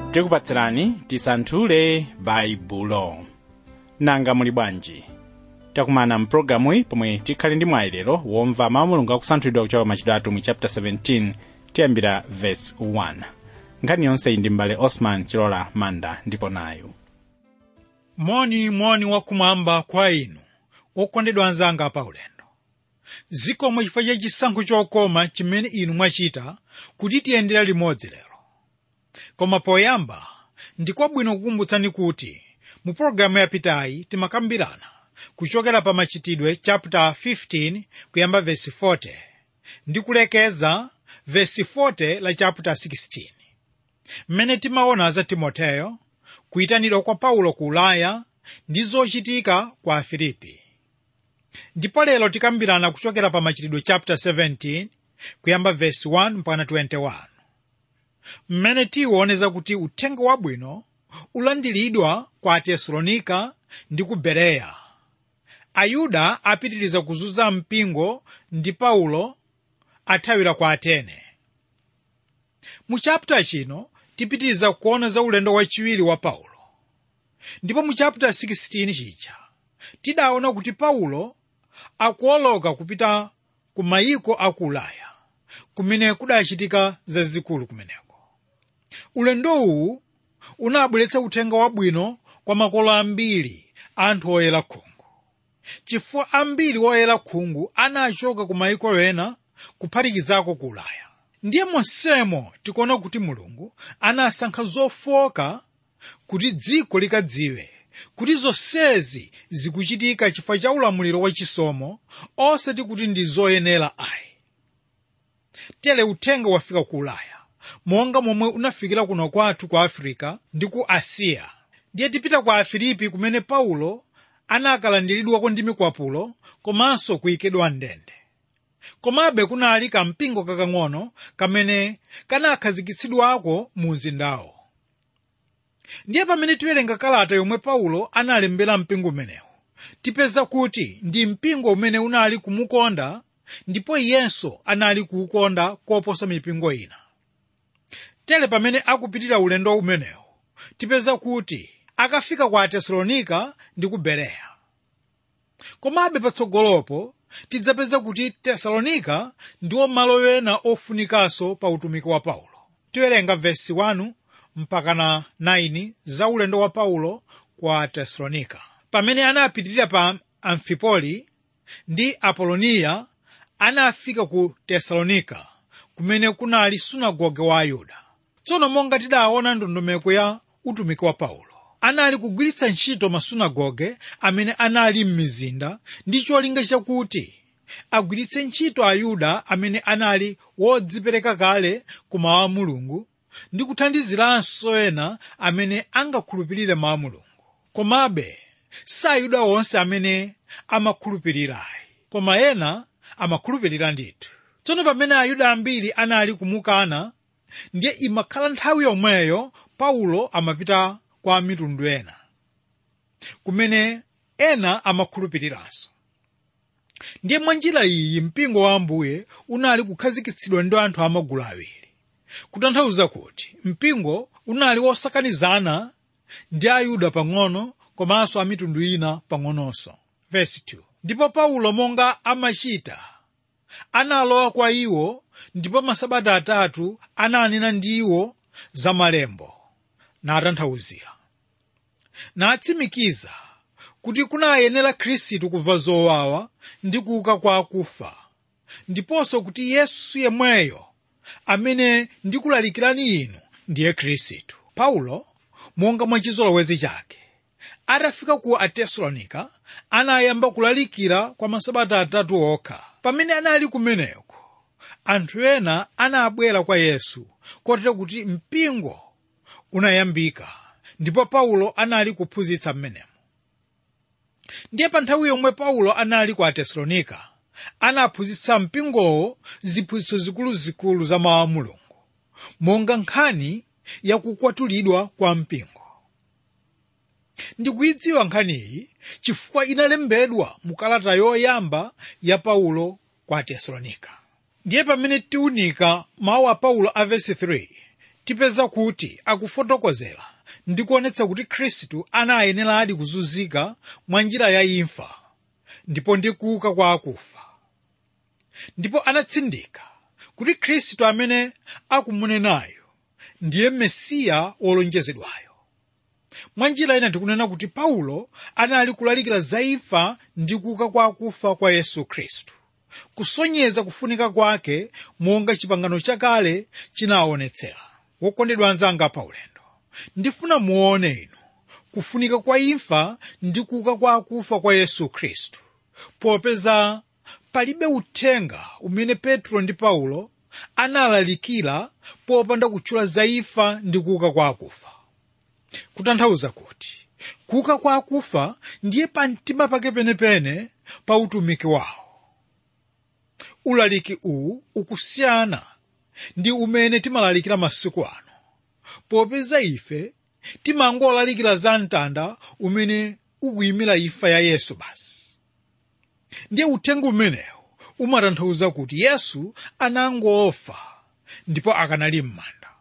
tikupatsirani tisanthule baibulo nanga muli bwanji takumana mpulogalamuyi pomwe tikhale ndi mwayilero womva mawu mulungu akusanthulidwa kuchoka machitidwe atumwi chapter 17 tiyambira verse 1 nkhani yonse iyi ndi mbale osman chilola manda ndipo nayo moni moni wakumwamba kwa inu okondedwa anzanga pa ulendo zikomo chifukwa cha chisankho chokoma chimene inu mwachita kuti tiyendera limodzi lero koma poyamba ndikwabwino kukumbutsani kuti mu pologalamu yapitayi timakambirana kuchokera pa machitidwe chapter 15 kuyamba vesi 40 ndi kulekeza vesi 40 la chapter 16 mmene timaona za timoteyo kuyitanidwa kwa paulo ku ulaya ndi zochitika kwa afilipi ndipo lero tikambirana kuchokera pa machitidwe chapter 17 kuyamba vesi 1 mpaka 21 mmene tiwoneza kuti uthenga wabwino ulandiridwa kwa atesalonika ndi ku bereya ayuda apitiriza kuzunza mpingo ndi paulo athawira kwa atene mu chapter chino tipitiriza kuona za ulendo wachiwiri wa paulo ndipo mu chapter 16 chija tidaona kuti paulo akuoloka kupita ku mayiko a ku ulaya kumene kudachitika zazikulu kumeneko ulendowu unabweretsa uthenga wabwino kwa makolo ambiri anthu oyera khungu chifukwa ambiri oyera khungu anachoka ku mayiko ena kuphatikizako ku ulaya ndiye monsemo tikuona kuti mulungu anasankha zofoka kuti dziko likadziwe kuti zonsezi zikuchitika chifukwa cha ulamuliro wachisomo osati kuti ndi zoyenera ayi tere uthenga wafika ku ulaya monga momwe unafikira kuno kwathu ku afirika ndi ku asiya ndiye tipita ku afilipi kumene paulo anakalandiridwako ndi mikwapulo komanso kuyikidwa ndende komabe kunali kampingo kakang'ono kamene kanakhazikitsidwako mu mzindawo ndiye pamene tiwerenga kalata yomwe paulo analembera mpingo umenewu tipeza kuti ndi mpingo umene unali kumukonda ndipo iyenso anali kuukonda koposa mipingo ina tere pamene akupitira ulendo umenewu tipeza kuti akafika kwa atesalonika ndi ku bereya komabe patsogolopo tidzapeza kuti tesalonika ndiwo malo ena ofunikanso pa utumiki wa paulo tiwerenga vesi 1 mpaka na 9 za ulendo wa paulo kwa tesalonika pamene anapitirira pa amfipoli ndi apoloniya anafika ku tesalonika kumene kunali sunagoge wa ayuda tsono monga tidaona ndondomeko ya utumiki wa paulo anali kugwiritsa ntchito masunagoge amene anali m'mizinda ndi cholinga chakuti agwiritse ntchito ayuda amene anali wodzipereka kale ku mawu a mulungu ndi kuthandiziranso ena amene angakhulupirire mawu a mulungu komabe sayuda onse amene amakhulupirirayi koma ena amakhulupirira ndithu tsono pamene ayuda ambiri anali kumukana ndiye imakhala nthawi yomweyo paulo amapita kwa mitundu ena kumene ena amakhulupiriranso ndiye mwa njira iyi mpingo wa ambuye unali kukhazikitsidwa ndi anthu amagulu awiri kutanthauza kuti mpingo unali wosakanizana ndi ayuda pang'ono komanso a mitundu ina pang'ononso Verse 2. ndipo paulo monga amachita analowa kwa iwo ndipo masabata atatu ananena ndi iwo za malembo natanthauzira natsimikiza kuti kunayenera khristu kumva zowawa ndi kuuka kwa akufa ndiponso kuti yesu yemweyo amene ndikulalikirani inu ndiye khristu paulo monga mwa chizolowezi chake atafika ku atesalonika anayamba kulalikira kwa masabata atatu okha pamene anali kumeneko anthu ena anabwera kwa yesu kotero kuti mpingo unayambika ndipo paulo anali kuphunzitsa mmenemo ndiye pa nthawi yomwe paulo anali ku atesalonika anaphunzitsa mpingowo ziphunzitso zikuluzikulu za mawu a mulungu monga nkhani yakukwatulidwa kwa mpingo ndikuyidziwa nkhaniyi chifukwa inalembedwa mu kalata yoyamba ya paulo kwa atesalonika ndiye pamene tiunika mawu a paulo a vesi 3 tipeza kuti akufotokozera ndi kuonetsa kuti khristu anayeneradi kuzunzika mwa njira ya imfa ndipo ndi kuuka kwa akufa ndipo anatsindika kuti khristu amene akumunenayo ndiye mesiya wolonjezedwayo mwa njira ina tikunena kuti paulo anali kulalikira za imfa ndi kuuka kwa akufa kwa yesu khristu kusonyeza kufunika kwake monga chipangano chakale chinaonetsera wokondedwa anzanga paulendo ndifuna muone inu kufunika kwa imfa ndi kuuka kwa akufa kwa yesu khristu popeza palibe uthenga umene petro ndi paulo analalikira popanda kutchula za imfa ndi kuuka kwa akufa kutanthauza kuti kuuka kwa akufa ndiye pamtima pake penepene pa utumiki wawo ulaliki uwu ukusiyana ndi umene timalalikira masiku ano popeza ife timangolalikira za mtanda umene ukuyimira imfa ya yesu basi ndiye uthenga umenewu umatanthauza kuti yesu anangofa ndipo akanali m'manda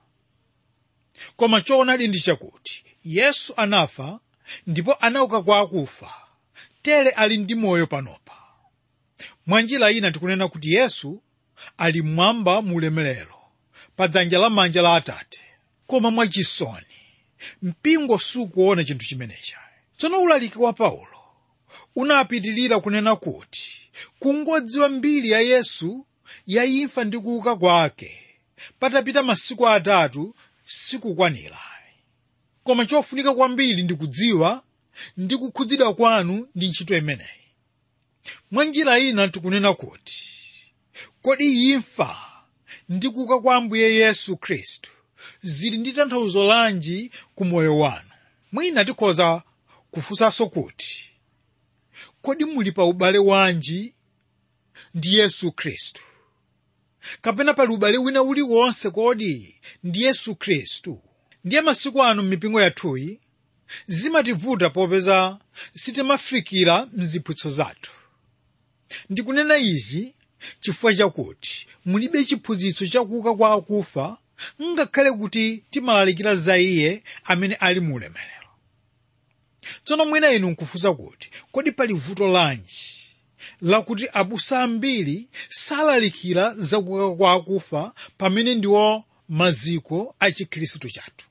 koma choonadi ndi chakuti yesu anafa ndipo anauka kwa akufa tere ali ndi moyo panopa mwa njira ina tikunena kuti yesu ali mmwamba mu ulemerero pa dzanja lamanja la atate koma mwachisoni mpingo sukuona chinthu chimenechi tsono ulaliki wa paulo unapitilira kunena kuti kungodziwa mbiri ya yesu ya imfa ndi kuuka kwake patapita masiku atatu sikukwanira koma chofunika kwambiri ndi kudziwa ndi kukhudzidwa kwanu ndi ntchito imeneyi mwa njira ina tikunena kuti kodi imfa ndi kuuka kwa ambuye yesu khristu zili ndi tanthauzo lanji ku moyo wanu mwina tikhoza kufunsanso kuti kodi muli pa ubale wanji ndi yesu khristu kapena pali ubale wina uliwonse kodi ndi yesu khristu ndiye masiku ano m'mipingo yathuyi zimativuta popeza sitimafikira mziphutso zathu ndikunena izi chifukwa chakuti mulibe chiphunzitso chakuuka kwa akufa ngakhale kuti timalalikira za iye amene ali mu ulemerero tsono mwina inu nkufunsa kuti kodi pali vuto lanji lakuti abusa ambiri salalikira za kuuka kwa akufa pamene ndiwo maziko a chikhristu chathu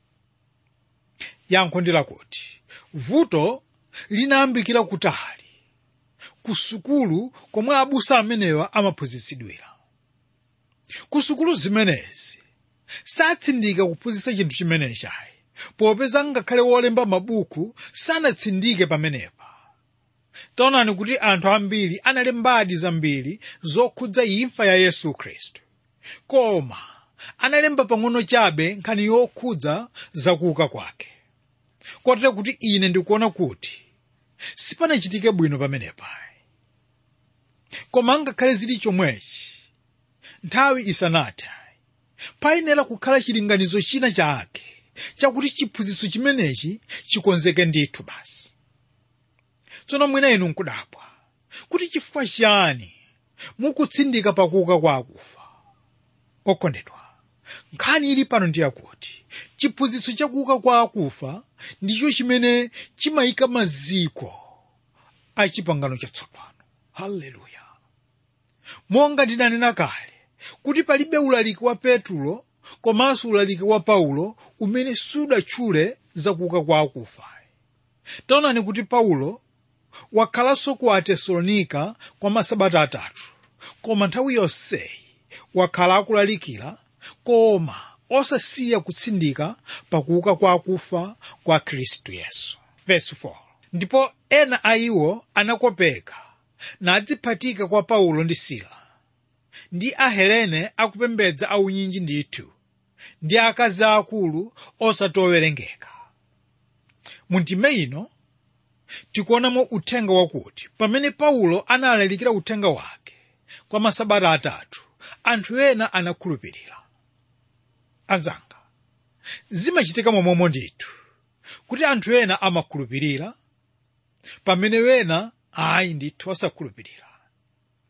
yankho ndi lakuti vuto linayambikira kutali ku sukulu komwe abusa amenewa amaphunzitsidwira ku sukulu zimenezi satsindika kuphunzitsa chinthu chimenechi ayi popeza ngakhale wolemba mabuku sanatsindike pamenepa taonani kuti anthu ambiri analembadi zambiri zokhudza imfa ya yesu khristu koma analemba pang'ono chabe nkhani yokhudza zakuuka kwake kotero kuti ine ndikuona kuti sipanachitike bwino pamenepa koma ngakhale zili chomwechi nthawi isanathe payenera kukhala chilinganizo china chake chakuti chiphunzitso chimenechi chikonzeke ndithu basi tsono mwina inu nkudabwa kuti chifukwa chiyani mukutsindika pakuuka kwa akufa okondedwa nkhani ili pano ndi yakuti chiphunzitso chakuuka kwa akufa ndicho chimene chimayika maziko a chipangano chatsopano haleluya monga ndinanena kale kuti palibe ulaliki wa petulo komanso ulaliki wa paulo umene sudatchule zakuuka kwa akufa taonani kuti paulo wakhalanso ku atesalonika kwa masabata atatu koma nthawi yonseyi wakhala akulalikira koma osasiya kutsindika pakuuka kwa akufa kwa khristu yesu Verse 4. ndipo ena a iwo anakopeka nadziphatika kwa paulo ndi sila ndi ahelene akupembedza aunyinji ndithu ndi akazi akulu osati owerengeka mu ndime ino tikuonamo uthenga wakuti pamene paulo analalikira uthenga wake kwa masabata atatu anthu ena anakhulupirira anzanga zimachitika momwemo ndithu kuti anthu ena amakhulupirira pamene wena ayi ndithu osakhulupirira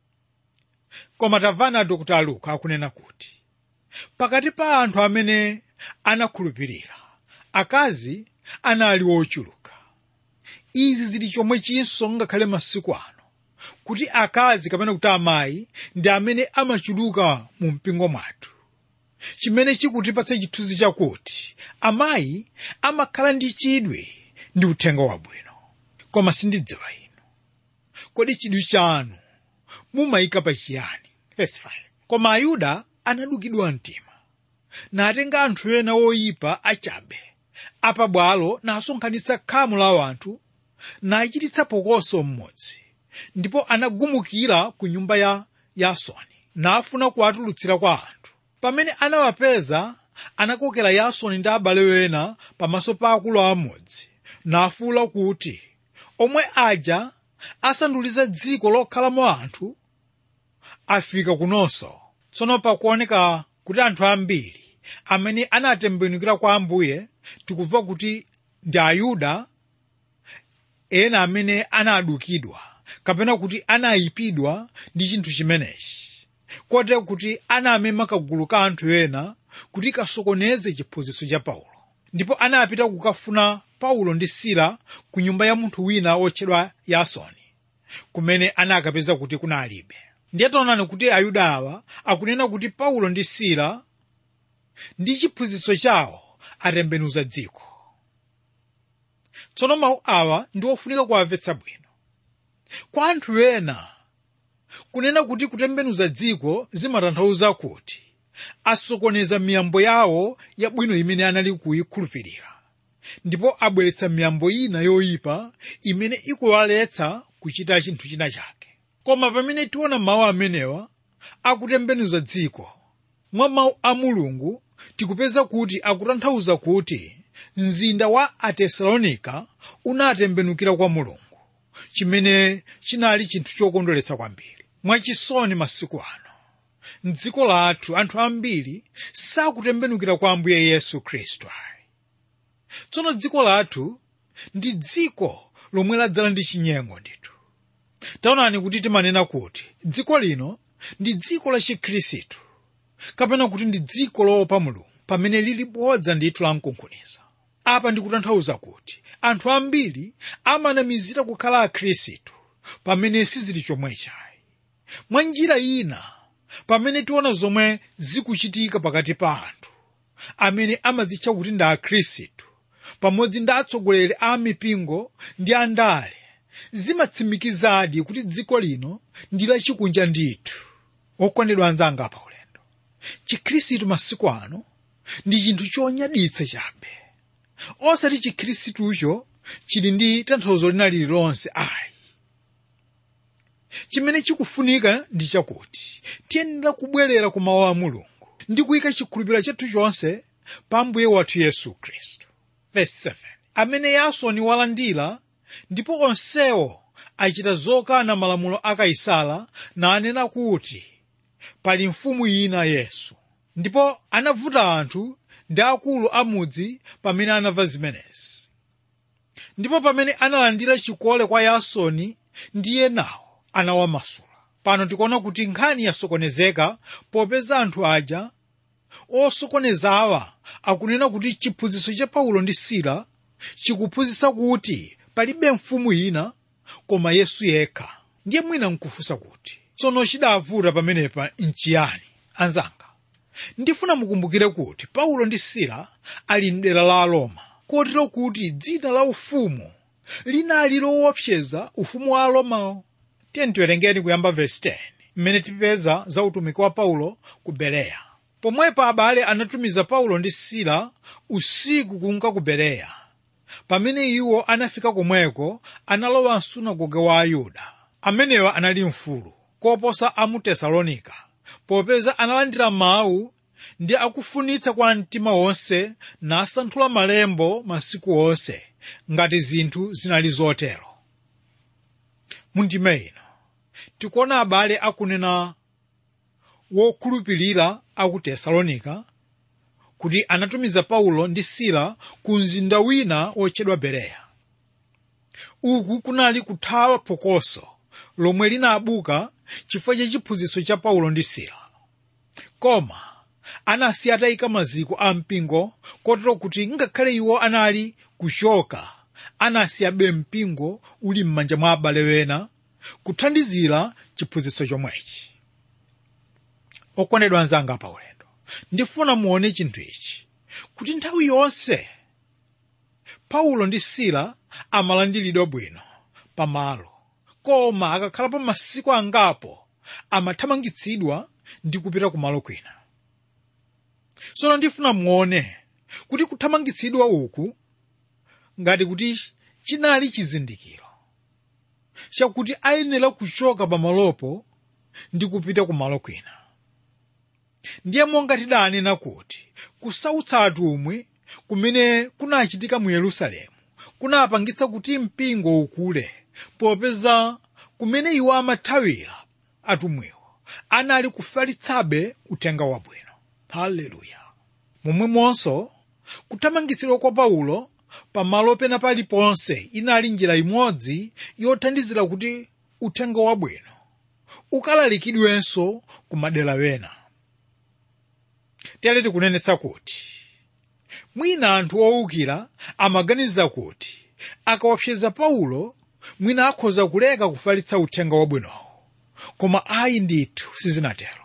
koma tamvana dr luka akunena kuti pakati pa anthu amene anakhulupirira akazi anali ochuluka izi zili chomwe chinso ngakhale masiku ano kuti akazi kapena kuti amayi ndi amene amachuluka mu mpingo mwathu chimene chikutipatsa chithunzi chakuti amayi amakhala ndi chidwi ndi uthenga wabwino koma sindidziwa inu kodi chidwi chanu mumayika pa chiyani Verse 5. koma ayuda anadukidwa mtima natenga anthu ena oyipa achabe apabwalo nasonkhanitsa khamu la anthu nachititsa phokoso mmodzi ndipo anagumukira ku nyumba ya yasoni nafuna kuwatulutsira kwa anthu pamene anawapeza anakokera yasoni ndi abale ena pamaso pa akulu amodzi nafuwula kuti omwe aja asanduliza dziko lokhalamo anthu afika kunonso tsono pakuoneka kuti anthu ambiri amene anatembenukira kwa ambuye tikumva kuti ndi ayuda ena amene anadukidwa kapena kuti anayipidwa ndi chinthu chimenechi kotero kuti anamema kagulu ka anthu ena kuti kasokoneze chiphunzitso cha paulo ndipo anapita kukafuna paulo ndi sila ku nyumba ya munthu wina wotchedwa yasoni kumene anakapeza kuti kunalibe ndiye taonani kuti ayuda awa akunena kuti paulo ndi sila ndi chiphunzitso chawo atembenuza dziko tsono mawu awa ndi ofunika kuwamvetsa bwino kwa anthu ena kunena kuti kutembenuza dziko zimatanthauza kuti asokoneza miyambo yawo yabwino imene anali kuyikhulupirira ndipo abweretsa miyambo ina yoyipa imene ikuwaletsa kuchita chinthu china chake koma pamene tiona mawu amenewa akutembenuza dziko mwa mawu a mulungu tikupeza kuti akutanthauza kuti mzinda wa atesalonika unatembenukira kwa mulungu chimene chinali chinthu chokondweretsa kwambiri mwachisoni masiku ano mdziko lathu anthu ambiri sakutembenukira kwa ambuye yesu khristu ayi tsono dziko lathu ndi dziko lomwe ladzala ndi chinyengo ndithu taonani kuti timanena kuti dziko lino ndi dziko la chikhristu kapena kuti ndi dziko loopa mulungu pamene lili bodza ndithu la mkunkhuniza apa ndikutanthauza kuti anthu ambiri amanamizira kukhala akhristu pamene sizili chomwechayi mwa njira ina pamene tiona zomwe zikuchitika pakati pa anthu amene amadzitcha kuti ndi akhristu pamodzi ndi atsogoleri a mipingo ndi andale zimatsimikizadi kuti dziko lino ndi lachikunja ndithu okondedwa anzanga apa ulendo chikhristu masiku ano ndi chinthu chonyaditsa chabe osati chikhristucho chili ndi tanthauzo lina lililonse ayi chimene chikufunika ndi chakuti tiyenera kubwerera ku mawu a mulungu ndi kuyika chikhulupiriro chathu chonse pa mbuye wathu yesu khristu verse 7 amene yasoni walandira ndipo onsewo achita zokana malamulo a kaisala nanena kuti pali mfumu ina yesu ndipo anavuta anthu ndi akulu amudzi pamene anamva zimenezi ndipo pamene analandira chikole kwa yasoni ndi enawo anawamasula pano tikuona kuti nkhani yasokonezeka popeza anthu aja osokonezawa akunena kuti chiphunzitso cha paulo ndi sila chikuphunzitsa kuti palibe mfumu ina koma yesu yekha ndiye mwina nkufunsa kuti tsono chidavuta pamenepa nchiyani anzanga ndifuna mukumbukire kuti paulo ndi sila ali mdera la aroma kotero kuti dzina la ufumu linali loopseza ufumu wa aromawo tiyeni tiwerengeni kuyamba verse 10 mmene tipeza za utumiki wa paulo ku bereya pomwepo abale anatumiza paulo ndi sila usiku kunka ku bereya pamene iwo anafika komweko analowa msunagoge wa ayuda amenewa anali mfulu koposa a mu tesalonika popeza analandira mawu ndi akufunitsa kwa mtima wonse nasanthula malembo masiku onse ngati zinthu zinali zotero mundime ino tikuona abale akunena wokhulupirira aku tesalonika kuti anatumiza paulo ndi sila ku mzinda wina wotchedwa bereya uku kunali kuthawa phokoso lomwe linabuka chifukwa cha chiphunzitso cha paulo ndi sila koma anasiya atayika maziko a mpingo kotero kuti ngakhale iwo anali kuchoka anasiyabe mpingo uli m'manja mwa abale wena kuthandizira chiphunzitso chomwechi okondedwa anzanga pa ulendo ndifuna muone chinthu ichi kuti nthawi yonse paulo ndi sila amalandiridwa bwino pamalo koma akakhalapo masiku angapo amathamangitsidwa ndi kupita kumalo kwina tsono ndifuna muone kuti kuthamangitsidwa uku ngati kuti chinali chizindikiro chakuti ayenera kuchoka pamalopo ndi kupita kumalo kwina ndiye monga tidanena kuti kusautsa atumwi kumene kunachitika mu yerusalemu kunapangitsa kuti mpingo ukule popeza kumene iwo amathawira atumwiwo anali kufalitsabe uthenga wabwino haleluya momwemonso kuthamangitsidwa kwa paulo pamalo pena paliponse inali njira imodzi yothandizira kuti uthenga wabwino ukalalikidwenso ku madera wena tere tikunenetsa kuti mwina anthu owukira amaganiza kuti akawapseza paulo mwina akhoza kuleka kufalitsa uthenga wabwinowo koma ayi ndithu sizinatero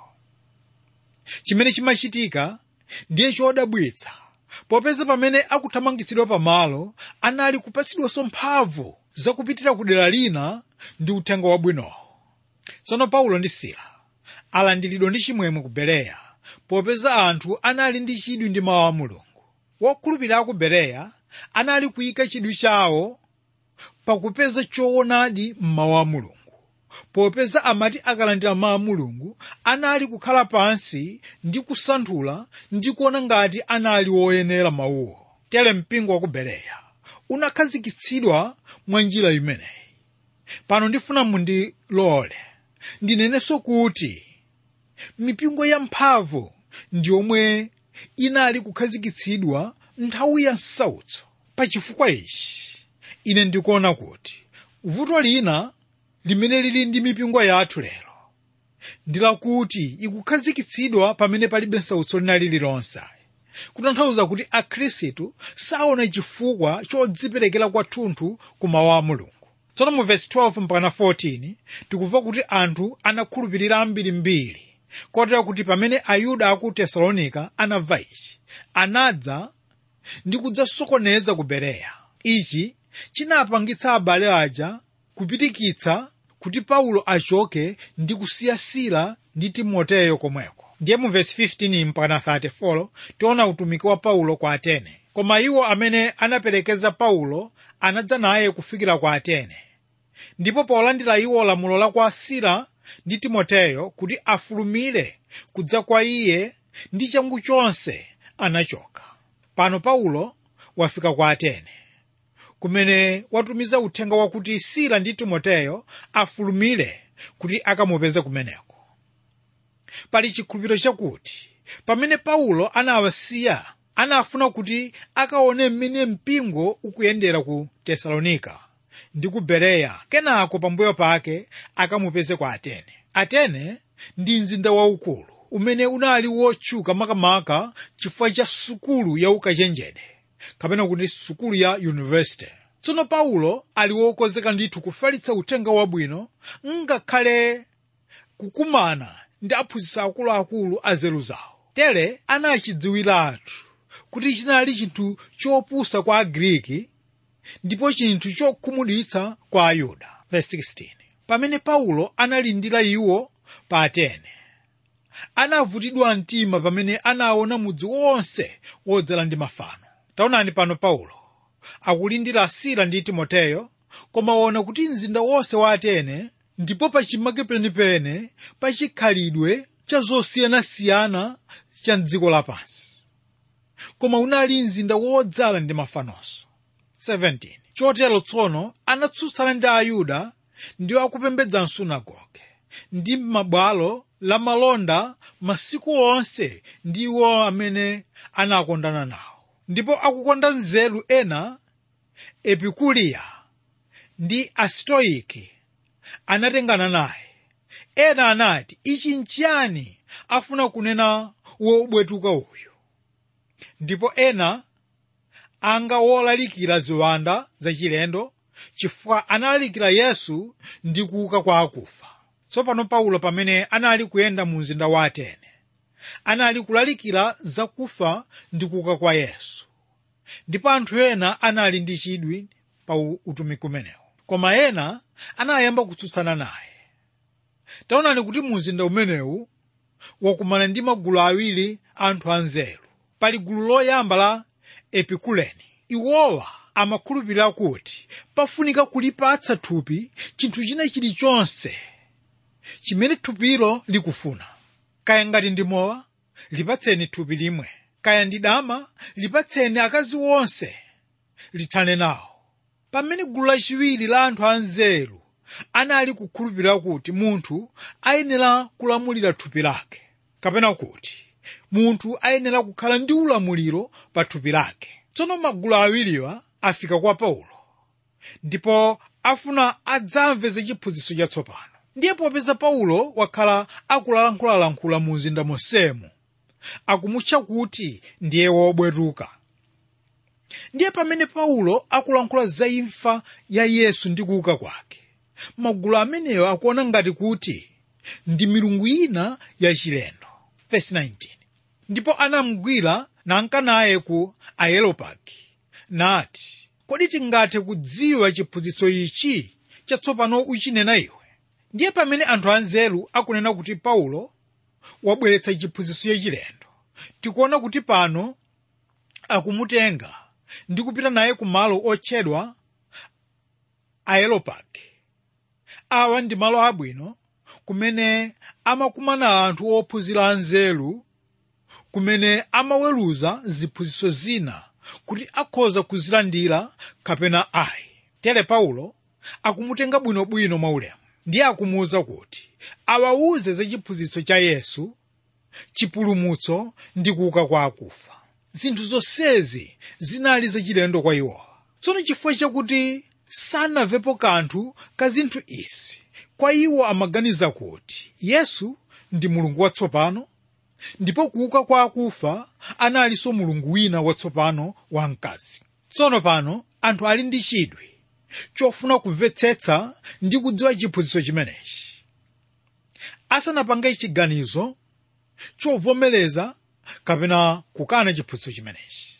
chimene chimachitika ndiye chodabwitsa popeza pamene akuthamangitsidwa pamalo anali kupatsidwanso mphamvu zakupitira ku dera lina ndi uthenga wabwinowo tsono paulo ndi sila alandiridwa ndi chimwemwe ku bereya popeza anthu anali ndi chidwi ndi mawu a mulungu wokhulupirira a ku bereya anali kuyika chidwi chawo pakupeza choonadi m'mawu a mulungu popeza amati akalandira mawu a mulungu anali kukhala pansi ndi kusanthula ndi kuona ngati anali woyenera mawuwo tere mpingo wa ku bereya unakhazikitsidwa mwa njira imeneyi pano ndifuna mundilole ndinenenso kuti mipingo yamphamvu ndi yomwe inali kukhazikitsidwa nthawi ya msautso pachifukwa ichi ine ndikuona kuti vuto lina limene lili ndi mipingo yathu lero ndi lakuti ikukhazikitsidwa pamene palibe msautso lina lililonse kutanthauza kuti akhristu saona chifukwa chodziperekera kwathunthu ku mawu a mulungu tsono mu vesi 12 mpaka 14 tikumva kuti anthu anakhulupirira ambirimbiri kotera kuti pamene ayuda aku tesalonika anamva ichi anadza ndi kudzasokoneza ku bereya ichi chinapangitsa abale aja kupitikitsa kuti paulo achoke ndi kusiya sila ndi timoteyo komweko ndiye mu vesi 15 mpaka 34 tiona utumiki wa paulo kwa atene koma iwo amene anaperekeza paulo anadza naye kufikira kwa atene ndipo polandira iwo lamulo la kwa sila ndi timoteyo kuti afulumire kudza kwa iye ndi changu chonse anachoka pano paulo wafika kwa atene kumene watumiza uthenga wakuti sila ndi timoteyo afulumire kuti akamupeze kumeneko pali chikhulupiriro chakuti pamene paulo anawasiya anafuna kuti akaone mmene mpingo ukuyendera ku tesalonika ndi ku bereya kenako pambuyo pake akamupeze kwa atene atene ndi mzinda waukulu umene unali wotchuka makamaka chifukwa cha sukulu ya ukachenjede kapena kuti sukulu ya yunivesite tsono paulo ali wokonzeka ndithu kufalitsa uthenga wabwino ngakhale kukumana ndi aphunzitsi akuluakulu a nzeru zawo tere anachidziwiratu kuti chinali chinthu chopusa kwa agriki ndipo chinthu chokhumudwitsa kwa ayuda Verse 16. pamene paulo analindira iwo pa atene anavutidwa mtima pamene anaona mudzi wonse wodzala ndi mafano taonani pano paulo akulindira sila ndi timoteyo koma waona kuti mzinda wonse wa atene ndipo pachimake penipene pachikhalidwe cha zosiyanasiyana cha mdziko lapansi koma unali mzinda wodzala ndi mafanonso 17 chotero tsono anatsutsana ndi ayuda ndiwo akupembedza msunagoge ndi mabwalo la malonda masiku onse ndiwo amene anakondana nawo ndipo akukonda nzeru ena epikuliya ndi astoiki anatengana naye ena anati ichi nchiyani afuna kunena wobwetuka uyu ndipo ena anga wolalikira ziwanda zachilendo chifukwa analalikira yesu ndi kuuka kwa akufa tsopano paulo pamene anali kuyenda mu mzinda wa atene anali kulalikira zakufa ndi kuuka kwa yesu ndipo anthu ena anali ndi chidwi pa utumiki umenewu koma ena anayamba kutsutsana naye taonani kuti mu mzinda umenewu wakumana ndi magulu awiri anthu anzeru pali gulu loyamba la epikuleni iwowa amakhulupirira kuti pafunika kulipatsa thupi chinthu china chilichonse chimene thupilo likufuna kaya ngati ndi mowa lipatseni thupi limwe kaya ndi dama lipatseni akazi onse lithane nawo pamene gulu lachiwiri la anthu anzeru anali kukhulupirira kuti munthu ayenera kulamulira thupi lake kapena kuti munthu ayenera kukhala ndi ulamuliro pa thupi lake tsono magulu awiriwa afika kwa paulo ndipo afuna adzamve za chiphunzitso chatsopano ndiye popeza paulo wakhala akulalankhulalankhula mu mzinda monsemo akumutcha kuti ndiye wobwetuka ndiye pamene paulo akulankhula za imfa ya yesu ndi kuuka kwake magulu ameneyo akuona ngati kuti ndi milungu ina yachilendo Verse 19. ndipo anamugwira nanka naye ku aeropagi nati kodi tingathe kudziwa chiphunzitso ichi chatsopano uchinena iwe ndiye pamene anthu anzeru akunena kuti paulo wabweretsa chiphunzitso chachilendo tikuona kuti pano akumutenga ndi kupita naye ku malo otchedwa aeropagi awa ndi malo abwino kumene amakumana anthu ophunzira anzeru kumene amaweruza ziphunzitso zina kuti akhoza kuzilandira kapena ayi tere paulo akumutenga bwinobwino mwaulemu ndiye akumuwuza kuti awawuze za chiphunzitso cha yesu chipulumutso ndi kuuka kwa akufa zinthu zonsezi zinali zachilendo kwa iwowa tsono chifukwa chakuti sanamvepo kanthu ka zinthu izi kwa iwo amaganiza kuti yesu ndi mulungu watsopano ndipo kuuka kwa akufa analinso mulungu wina watsopano wamkazi tsono pano anthu ali ndi chidwi chofuna kumvetsetsa ndi kudziwa chiphunzitso chimenechi asanapange chiganizo chovomereza kapena kukana chiphunzitso chimenechi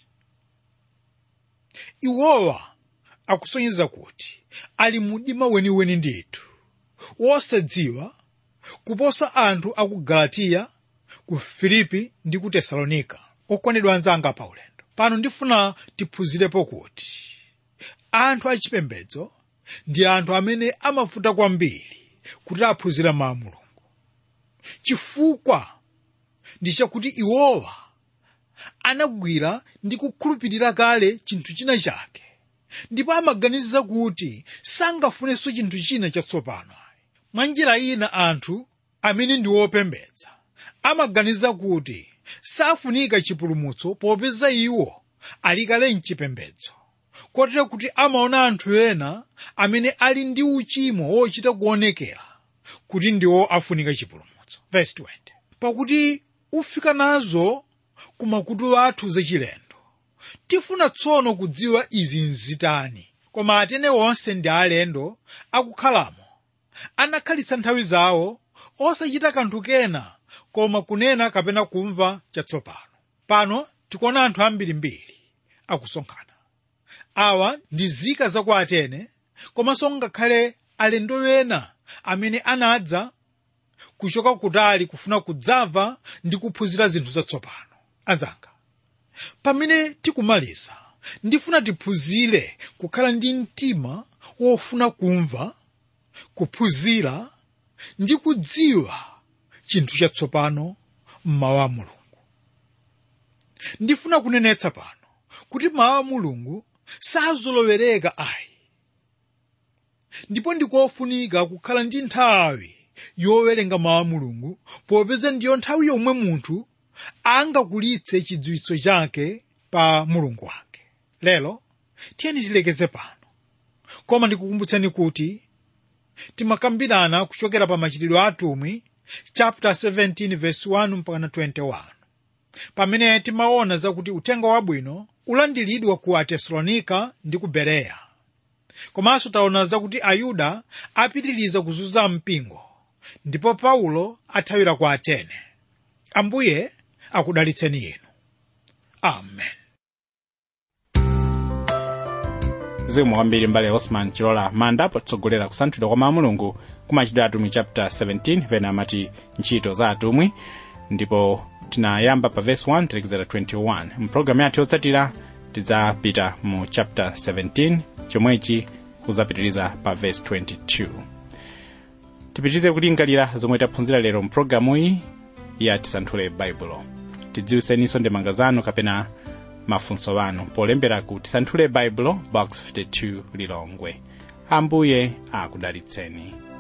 iwowa akusonyeza kuti ali mudima weniweni ndithu wosadziwa kuposa anthu aku galatiya ku filipi ndi ku tesalonika okondedwa anzanga pa ulendo pano ndifuna tiphunzirepo kuti anthu achipembedzo ndi anthu amene amavuta kwambiri kuti aphunzira mawu a mulungu chifukwa ndi chakuti iwowa anagwira ndi kukhulupirira kale chinthu china chake ndipo amaganiza kuti sangafunenso chinthu china chatsopano mwa njira ina anthu amene ndi opembedza amaganiza kuti safunika chipulumutso popeza iwo ali kale mchipembedzo kotero kuti amaona anthu ena amene ali ndi uchimo wochita kuonekera kuti ndiwo afunika chipulumutso Verse 20. pakuti ufika nazo ku makutu athu zachilendo tifuna tsono kudziwa izi nzitani koma atene onse ndi alendo akukhalamo anakhalitsa nthawi zawo osachita kanthu kena koma kunena kapena kumva chatsopano pano tikuona anthu ambirimbiri akusonkhana awa ndi zika za ku atene komanso ngakhale alendo ena amene anadza kuchoka kutali kufuna kudzamva ndi kuphunzira zinthu zatsopano anzanga pamene tikumaliza ndifuna tiphunzire kukhala ndi mtima wofuna kumva kuphunzira ndi kudziwa chinthu chatsopano mmawu a mulungu ndifuna kunenetsa pano kuti mawu a mulungu sazolowereka ayi ndipo ndikofunika kukhala ndi nthawi yowerenga mawu a mulungu popeza ndiyo nthawi yomwe munthu angakulitse chidziwitso chake pa mulungu wake lero tiyeni tilekeze pano koma ndikukumbutseni kuti timakambirana kuchokera pa machitidwe a atumwi chapter 17 verse 1 mpaka 21 pamene timaona zakuti uthenga wabwino ulandiridwa ku atesalonika ndi ku bereya komanso taona zakuti ayuda apitiriza kuzunza mpingo ndipo paulo athawira ku atene ambuye akudalitseni inu amen zikomo kwambiri mbale osman chilola manda potsogolera kusanthulidwa kwa mawu a mulungu kumachitidwe atumwi chapter 17 pena amati ntchito za atumwi ndipo tinayamba pa verse 1 talekezera 21 mpulogalamu yathu yotsatira tidzapita mu chapter 17 chomwechi kuzapitiriza pa verse 22 tipitirize kulingalira zomwe taphunzira lero mpulogalamuyi ya tisanthule baibulo tidziwitseninso ndemanga zanu kapena mafunso anu polembera ku tisanthule baibulo box 52 lilongwe ambuye akudalitseni